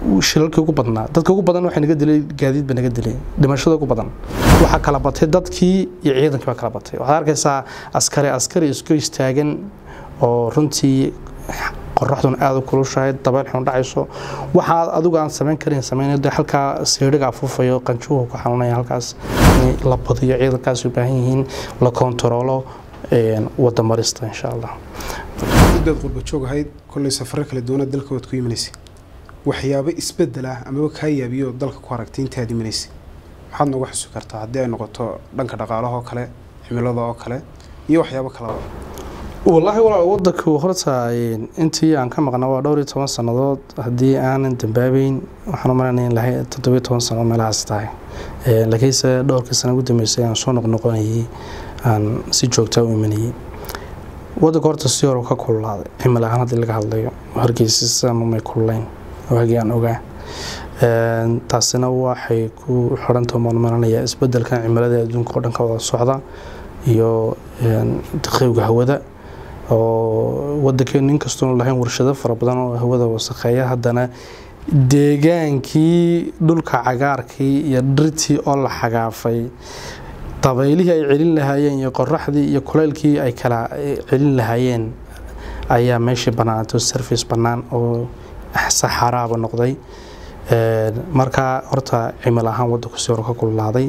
shilalkii ugu badnaa dadka ugu badan waxay naga dilay gaadiid ba naga dilay dhimashada ugu badan waxaa kala batay dadkii iyo ciidankii baa kala batay waxaad arkaysaa askari askari isku istaagan oo runtii qoraxduna aada u kulushahay dabeel xun dhacayso waxaad adigu aan samayn karin samayn de halkaa siidhiga afuufayo qanjuhu ku xanuunaya halkaas in la badiyo ciidankaas u baahan yihiin la kontaroolo wada marista insha allah muddaad qurba joog ahayd kollay safaro kala duwana dalka waad ku imanaysay waxyaabo isbedel ah amaba kaa yaabiyo dalka ku aragtay intaad imanaysay maxaad nooga xusi kartaa haddii ay noqoto dhanka dhaqaalaha oo kale cimilada oo kale iyo waxyaabo kaleba wallaahi walaal wadanku horta intii aan ka maqna waa dhowr iyo toban sannadood haddii aanan dambaabeyn waxaan u malaynaya in lahay toddobiyo toban sano meelahaas tahay laakiinse dhowrkii sana ugu dambeysay aan soo noqnoqonayay aan si joogtaa u imanayay wadanka horta si hore ka kululaaday cimil ahaan haddii laga hadlayo hargeysisama may kululayn waagii aan ogaa taasina waxay ku xidhanta maanmaranaya isbedelkan cimilada adduunka oo dhan ka wada socda iyo daqiiwga hawada oo wadankeenu inkastoonu lahayn warshado fara badan oo hawada wasakheeya haddana deegaankii dhulka cagaarkii iyo dhirtii oo la xagaafay dabaylihii ay celin lahaayeen iyo qoraxdii iyo kuleylkii ay kala celin lahaayeen ayaa meeshii bannaanaatay service bannaan oo saxaraaba noqday marka horta cimil ahaan wadanku si hore ka kululaaday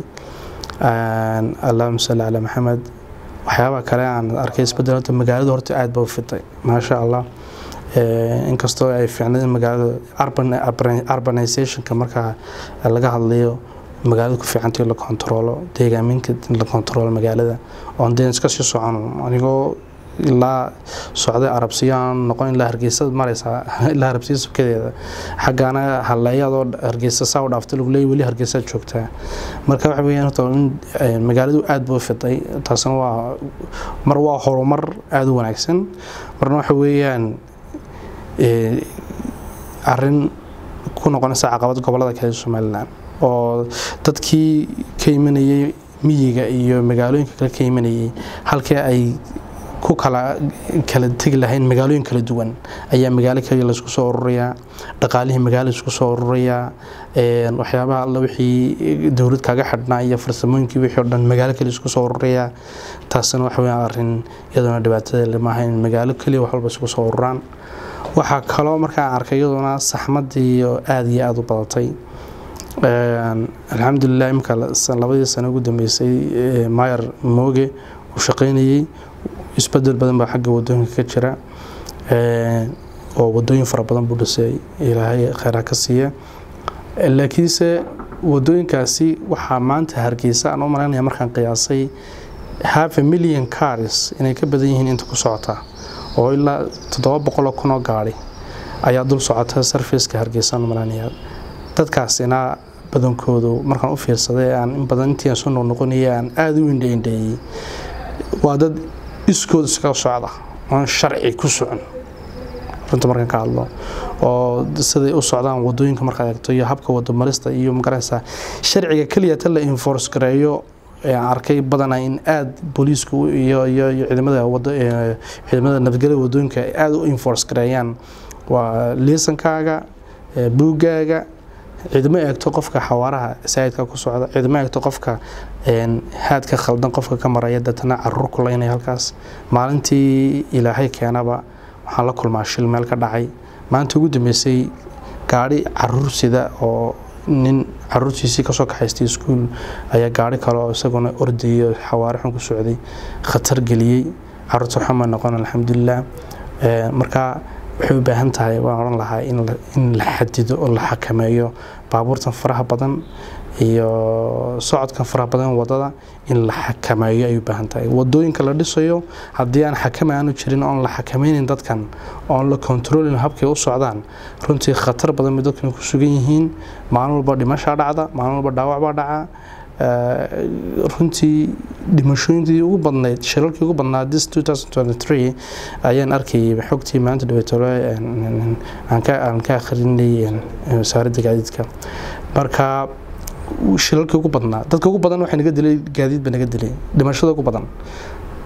allahuma salli calaa maxamed waxyaabaha kale aan arkay isbedel horta magaalada horta aada ba u fiday maasha allah inkastoo ay fiicnayd magaalada urbanizationka marka laga hadlayo magaalada ku fiicantay la kontaroolo deegaaminka la kontaroolo magaalada oon deen iska sii socon anigoo ilaa socday arabsiyo aan noqon ilaa hargeysa maraysaa ilaa harabsiya sukadeeda xaggaana halleeyadoo hargeysa saa u dhaaftay lagu leeyay weli hargeysaad joogtaa marka waxa weeyaan horta in magaaladu aada buu fiday taasina waa mar waa horumar aada u wanaagsan marna waxa weeyaan arrin ku noqonaysa caqabad gobolada kale somalilan oo dadkii ka imanayay miyiga iyo magaalooyinka kale ka imanayay halkii ay ku kala kala tegi lahayn magaalooyin kala duwan ayaa magaalo kaliya laisku soo ururayaa dhaqaalihii magaalo isku soo ururayaa waxyaabaha alla wixii dowlad kaaga xidhnaa iyo farsamooyinkii wixii o dhan magaalo kaliya isku soo ururayaa taasina waxa weeyaan arrin iyadoona dhibaatada maaha in magaalo kaliya wax walba isku soo ururaan waxaa kaloo markaa arkay iyadoona saxmadii oo aada iyo aada u badatay alxamdulilah imika labadii sano ugu dambeysay mayer mooge uu shaqaynayey isbedel badan baa xagga wadooyinka ka jira oo wadooyin fara badan buu dhisay ilaahay kheyraa ka siiya laakiinse wadooyinkaasi waxaa maanta hargeysa aan u malaynaya markaan qiyaasay half a million cars inay ka badan yihiin inta ku socota oo ilaa toddoba boqoloo kun oo gaari ayaa dul socota sarfaceka hargeysa aan u malaynaya dadkaasina badankoodu markaan u fiirsaday aan in badan intii aan soo noqnoqonayay aan aada u indhaindheeyey waa dad iskood iskaga socda oon sharci ku socon runta markaan ka hadlo oo siday u socdaan wadooyinka markaad eegto iyo habka wadamarista iyo magaraysaa sharciga keliya ta la enforce gareeyo aan arkay badanaa in aada booliisku iyo iyo iyo ciidamada wada ciidamada nabadgelyada wadooyinka ay aada u enforce gareeyaan waa liisankaaga buuggaaga ciidamo eegto qofka xawaaraha saayidka ku socda ciidamo eegto qofka haadka khaldan qofka ka maraya deetana caruur kulaynaya halkaas maalintii ilaahay keenaba waxaan la kulmaa shil meel ka dhacay maalinta ugu dambeysay gaadhi caruur sida oo nin caruurtiisii kasoo kaxaystay iskuul ayaa gaari kale oo isaguna ordayay xawaare xun ku socday khatar geliyey caruurta xuma noqon alxamdulilah marka waxay u baahan tahay waan odhan lahaa in la xadido oo la xakameeyo baabuurtan faraha badan iyo socodkan faraha badan wadada in la xakameeyo ay u baahan tahay wadooyinka la dhisayo haddii aan xakame aanu jirin oon la xakameynin dadkan oon la kontroolin habkay u socdaan runtii khatar badan bay dadkan ku sugan yihiin maalin walba dhimashaa dhacda maalin walba dhaawac baa dhaca runtii dhimashooyintii ugu badnayd shilalkii ugu badnaa this ayaan arkayay xogtii maanta dhabeetole aan ka akhrinay wasaaradda gaadiidka marka shilalkii ugu badnaa dadka ugu badan waxay naga dilay gaadiid ba naga dilay dhimashada ugu badan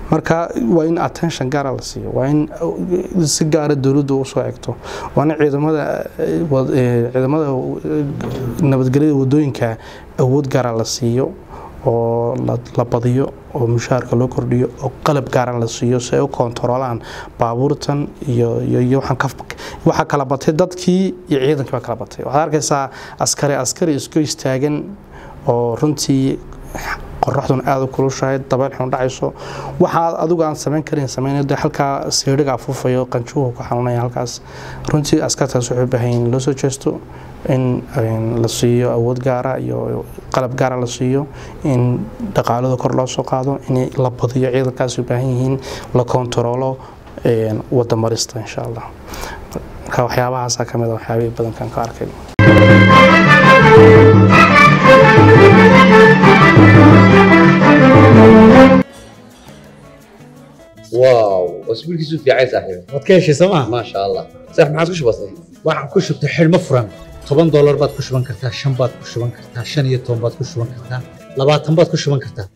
marka waa in attention gaara la siiyo waa in si gaara dowladdu usoo egto waa in ciidamada ciidamada nabadgelyada wadooyinka awood gaara la siiyo oo la badiyo oo mushaharka loo kordhiyo oo qalab gaaran la siiyo si ay u koontaroolaan baabuurtan iyo iyo waxaa kala batay dadkii iyo ciidankii baa kala batay waxaad arkaysaa askari askari isku istaagan oo runtii qoraxduna aada u kulushahay dabeel xun dhacayso waxaad adigu aan samayn karin samayn de halkaa siidhiga afuufayo qanjuhu ku xanuunaya halkaas runtii askartaas waxay u baahan yihin loo soo jeesto in la siiyo awood gaara iyo qalab gaara la siiyo in dhaqaalada kor loo soo qaado in la badiyo ciidankaas u baahan yihiin la kontaroolo wada marista insha allah marka waxyaabahaasa kamid a waxyaabihii badankan ka arkay واو اسبوع كيسو في عايز صاحبي waad ka heshay sooma ما شاء الله صح ما عادش بسيط waxaan ku shubtay xidhmo furan toban doolar baad ku shuban kartaa shan baad ku shuban kartaa shan iyo toban baad ku shuban kartaa labaatan baad ku shuban kartaa